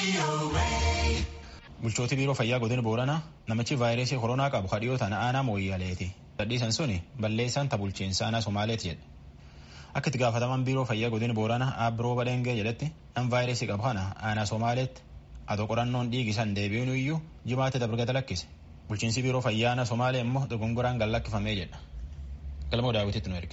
Bulchootii biiroo fayyaa godina Booranaa namichi vaayirasii koronaa qabu kadhiyoo tana aanaa mooyyaleeti. Dadhiisan suni balleessaan ta bulchiinsa aanaa Somaaleeti jedhe. Akka itti gaafataman biiroo fayyaa godina Booranaa Aabbiroo Badengee jedhetti nam vaayirasii qabu kana aanaa Somaaleetti adoo qorannoon dhiigisan deebi'uun iyyuu jimaatti dabargata lakkise. Bulchiinsi biiroo fayyaa aanaa Somaalee immoo dogongoraan gallakkifamee jedha. Galmoo daawwititti nu erge.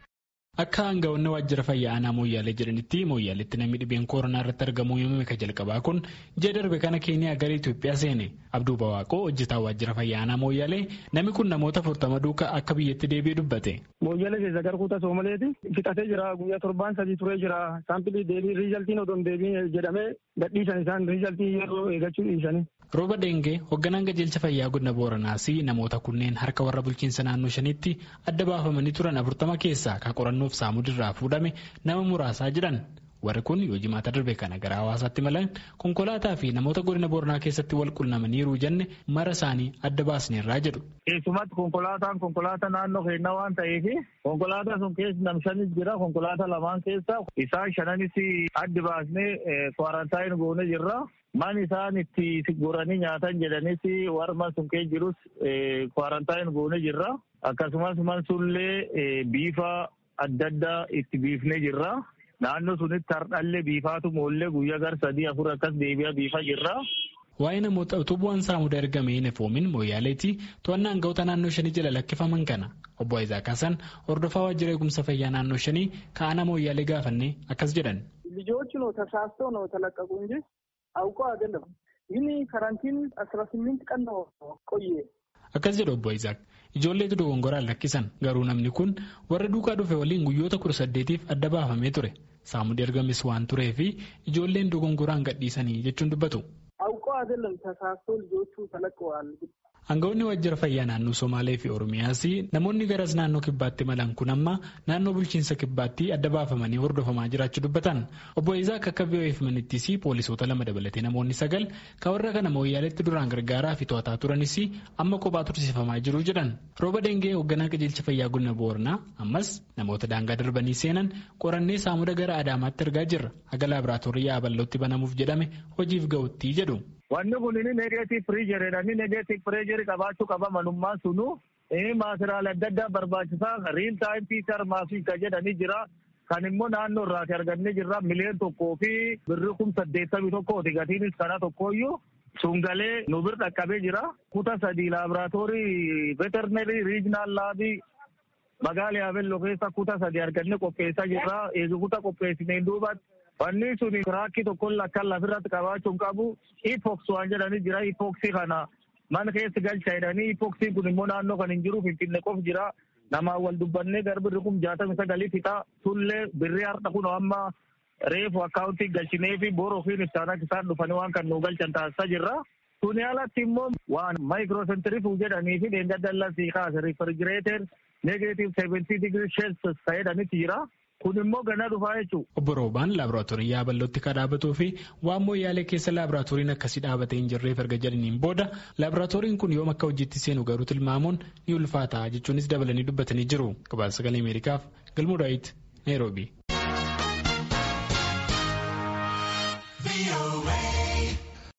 Akka aangawoonni waajjira fayyaa aanaa Mooyyaalee jedhanitti Mooyyaaleetti namni dhibeen koronaa irratti argamuu yommuu ka jalqabaa kun ji'a darbe kana Keeniyaa gara Itoophiyaa seene. Abduu Bawaaqoo hojjetaa waajjira fayyaa aanaa Mooyyaalee namni kun namoota afurtama duukaa akka biyyatti deebi'ee dubbate. Mooyyaalee keessa gara kutaa Soomaleeti fixatee jira guyyaa torbaan sadii turee jira saampilii deebii riizaltiin odoo hin deebiin jedhamee gadhiisan isaan riizaltii yeroo eeggachuu dhiisanii. Rooba Dengee hoogganaan qajeelcha fayyaa godina Booranaas namoota kunneen harka warra bulchiinsa naannoo shanitti adda baafamanii turan afurtama keessaa kan qorannoof saamudirraa fuudhame nama muraasaa jiran. Warri kun yoo jimaata darbe kana gara hawaasaatti malan konkolaataa fi namoota godina Booranaa keessatti wal qunnamaniiru jenne mara isaanii adda baasneerraa jedhu. Keessumatti konkolaataan konkolaataa naannoo keenyaa waan ta'eef konkolaataa sun keessa nam shanis jira konkolaataa lamaan keessa isaan shananis adda baasnee kwaarantaayini goonee jirra. Man isaan itti goranii nyaatan jedhanis warma sun keessa jirus kwaarantaayini goonee jirra. Akkasumas man sunillee biifa adda addaa itti biifnee jirra. Naannoo sunitti hardhallee biifaatu moollee guyyaa gar sadii afur akkas deebi'a biifa jirra. Waa'ee namoota utuu bu'aan saamudaa ergamee hin efoomin mooyaaleetti to'annaa aangawoota naannoo shanii jala lakkifaman kana obbo Isaac Hassan hordofaa waajjira eegumsa fayyaa naannoo shanii ka'aana mooyaalee gaafannee akkas jedhan. ልጆቹ ነው ተሳስተው ነው ተለቀቁ እንጂ አውቀው አይደለም። ይህን ካራንቲን አስራ ስምንት ቀን ነው ቆየ። Akkas jedhu obbo Isaak ijoolleetu dogongoraan lakkisan garuu namni kun warra duukaa dhufe waliin guyyoota kudha saddeetiif adda baafamee ture saamudii ergamis waan turee fi ijoolleen dogongoraan gadhiisanii jechuun dubbatu. አውቀው አይደለም ተሳስተው ልጆቹ ተለቀዋል። Aangawoonni waajjira fayyaa naannoo Somaalee fi Oromiyaas namoonni garas naannoo kibbaatti malan kun amma naannoo bulchiinsa kibbaatti adda baafamanii hordofamaa jiraachuu dubbatan. Obbo Isaak akka biyya himanittis poolisoota lama dabalatee namoonni sagal kan warra kana mooyyaaleetti duraan gargaaraa fi to'ataa turanis amma kophaa tursiifamaa jiru jedhan. Rooba Dengee hoogganaa qajeelcha fayyaa godina Booranaa ammas namoota daangaa darbanii seenan qorannee saamuda gara Adaamaatti ergaa jirra. Haga laaboraatoorii yaaballootti banamuuf jedhame hojiif ga'utti jedhu. Wanni kun inni negeetiif pireejeridha. Inni negeetiif pireejerii qabaachuu qaba malummaan sunu. Maatiraal adda addaa barbaachisaa riil taayim piitar maasii kan jedhanii jira. Kan immoo naannoo irraati argannee jirra miliyoon tokkoo fi birri kum saddeettamii tokkooti gatiinis kana tokkooyyuu. Sungalee nu bir dhaqqabee jira. Kuta sadii laaboraatoorii veterinerii riijinaal laabii magaalaa Yaabelloo keessa kuta sadii argannee qopheessaa jirra. Eegi kuta qopheessineen duubatti. Wanni sun tiraakii tokkoon lakkaan lafirratti qabaachuun qabu ipoks waan jedhanii jira. Ipoksii kana mana keessa galcha jedhanii ipoksiin kun immoo naannoo kan hin jiru finfinne qof jira. Namaan wal dubbannee garbirri kun jaatami sagalii fixa. Tullee birrii har'a kun amma reefu akkaawuntii galchinee fi boora ofiin ibsaan isaan dhufanii waan kan nu galchan taasisaa jirra. Kuni alatti immoo waan maayikiroosentirifuu jedhanii fi dheenga dallasii kaase rifrigireeter negeetiif seeventii digirii sheelsis ta'edhanitti jira. Kun immoo ganaa dhufaa jechuudha. Obbo Roobaan laaboraatoorii yaabalootti kan dhaabatuu fi waan mooyyaalee keessa laaboraatooriin akkasii dhaabatee hin jirreef erga jedhaniin booda laaboraatooriin kun yoom akka hojiitti seenu garuu tilmaamuun ni ulfaata jechuunis dabalanii dubbatanii jiru. Gabaasa sagalee Ameerikaaf Galmuu Daawit Naayiroobii.